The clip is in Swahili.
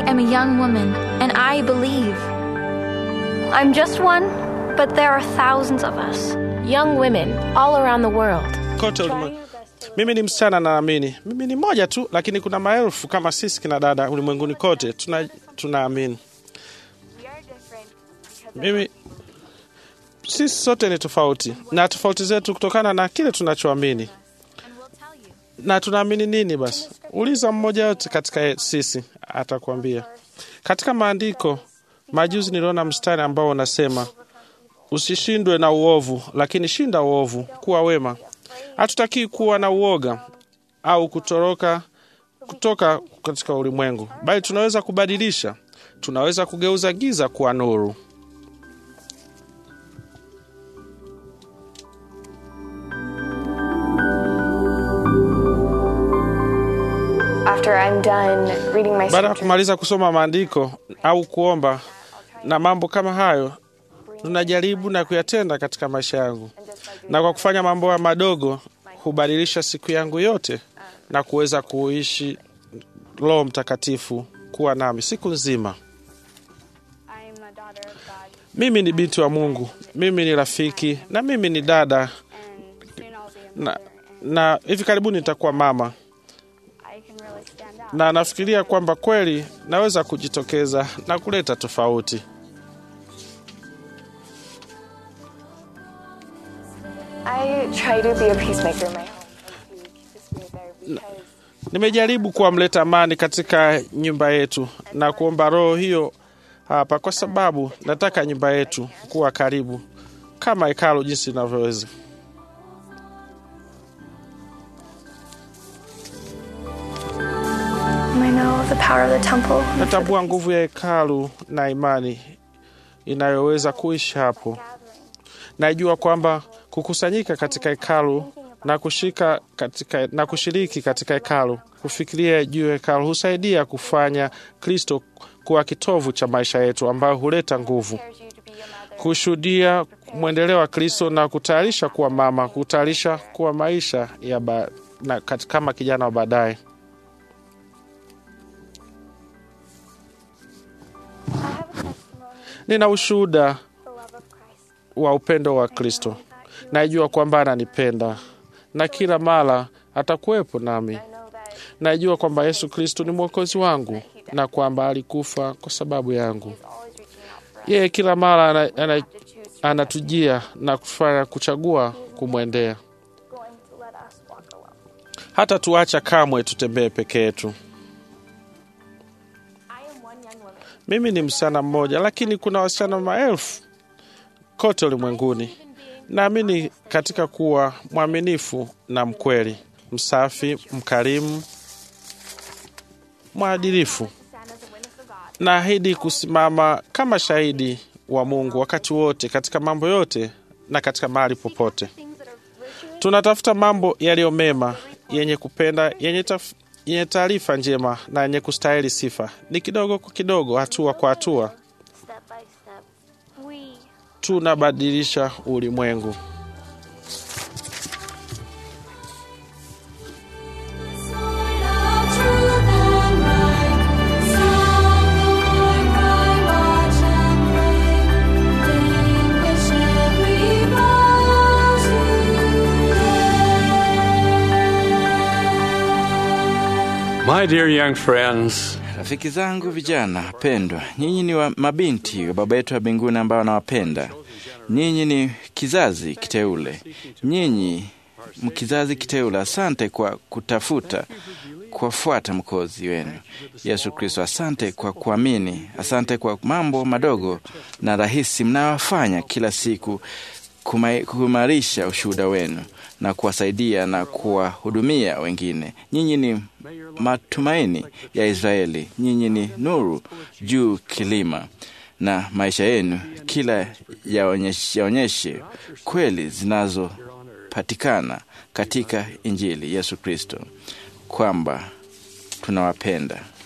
am a young woman, and I believe. I'm just one, but there are thousands of us. Young women all around the world. kote ulimwengu. Mimi ni msichana naamini, mimi ni moja tu, lakini kuna maelfu kama sisi kina dada ulimwenguni kote tuna tunaamini. Mimi sisi sote ni tofauti, na tofauti zetu kutokana na kile tunachoamini. Na tunaamini nini? Basi uliza mmoja yote katika sisi, atakwambia. Katika maandiko majuzi niliona mstari ambao unasema usishindwe na uovu, lakini shinda uovu, kuwa wema. Hatutakii kuwa na uoga au kutoroka kutoka katika ulimwengu, bali tunaweza kubadilisha, tunaweza kugeuza giza kuwa nuru. After I'm done reading my Baada ya scripture, kumaliza kusoma maandiko au kuomba na mambo kama hayo, tunajaribu na kuyatenda katika maisha yangu, na kwa kufanya mambo haya madogo hubadilisha siku yangu yote na kuweza kuishi Roho Mtakatifu kuwa nami siku nzima. I'm a daughter of God, Mimi ni binti wa Mungu, mimi ni rafiki na mimi ni dada and soon I'll be a na, mother, na hivi karibuni nitakuwa mama, and I can really stand out. na nafikiria kwamba kweli naweza kujitokeza na kuleta tofauti. I try to be a peacemaker in my home and to keep the spirit there because Nimejaribu kuwamleta amani katika nyumba yetu na kuomba roho hiyo hapa, kwa sababu nataka nyumba yetu kuwa karibu kama hekalu jinsi inavyoweza. I know the power of the temple. Natambua nguvu ya hekalu na imani inayoweza kuishi hapo. Najua kwamba kukusanyika katika hekalu na kushika katika, na kushiriki katika hekalu, kufikiria juu ya hekalu husaidia kufanya Kristo kuwa kitovu cha maisha yetu, ambayo huleta nguvu, Prepares you to be a mother. kushuhudia mwendeleo wa Kristo na kutayarisha kuwa mama, kutayarisha kuwa maisha ya ba, na, kat- kama kijana wa baadaye. I have a testimony Nina ushuhuda of the love of Christ. wa upendo wa Kristo. Najua kwamba ananipenda na kila mara atakuwepo nami. I know that Najua kwamba Yesu Kristo ni mwokozi wangu na kwamba alikufa kwa sababu yangu. He's always reaching out for us. Yeye kila mara ana, ana, To choose to anatujia na kufanya kuchagua kumwendea, going to let us walk alone. hata tuacha kamwe tutembee peke yetu. I am one young woman. Mimi ni msichana mmoja, lakini kuna wasichana maelfu kote ulimwenguni. Naamini katika kuwa mwaminifu na mkweli, msafi, mkarimu, mwadilifu. Stand as a witness of God. Naahidi kusimama kama shahidi wa Mungu wakati wote, katika mambo yote na katika mahali popote. Things that are virtuous. Tunatafuta mambo yaliyo mema, yenye kupenda, yenye taf- yenye taarifa njema na yenye kustahili sifa. Ni kidogo kwa kidogo, hatua kwa hatua, Step by step. We tunabadilisha ulimwengu. My dear young friends, Rafiki zangu vijana pendwa, nyinyi ni wa mabinti wa Baba yetu wa mbinguni ambao anawapenda. Nyinyi ni kizazi kiteule, nyinyi mkizazi kiteule. Asante kwa kutafuta kuwafuata mkozi wenu Yesu Kristo. Asante kwa kuamini, asante kwa mambo madogo na rahisi mnayofanya kila siku kumai- kuimarisha ushuhuda wenu na kuwasaidia na kuwahudumia wengine. Nyinyi ni matumaini ya Israeli, nyinyi ni nuru juu kilima, na maisha yenu kila yaonyeshe, yaonyeshe kweli zinazopatikana katika Injili Yesu Kristo, kwamba tunawapenda.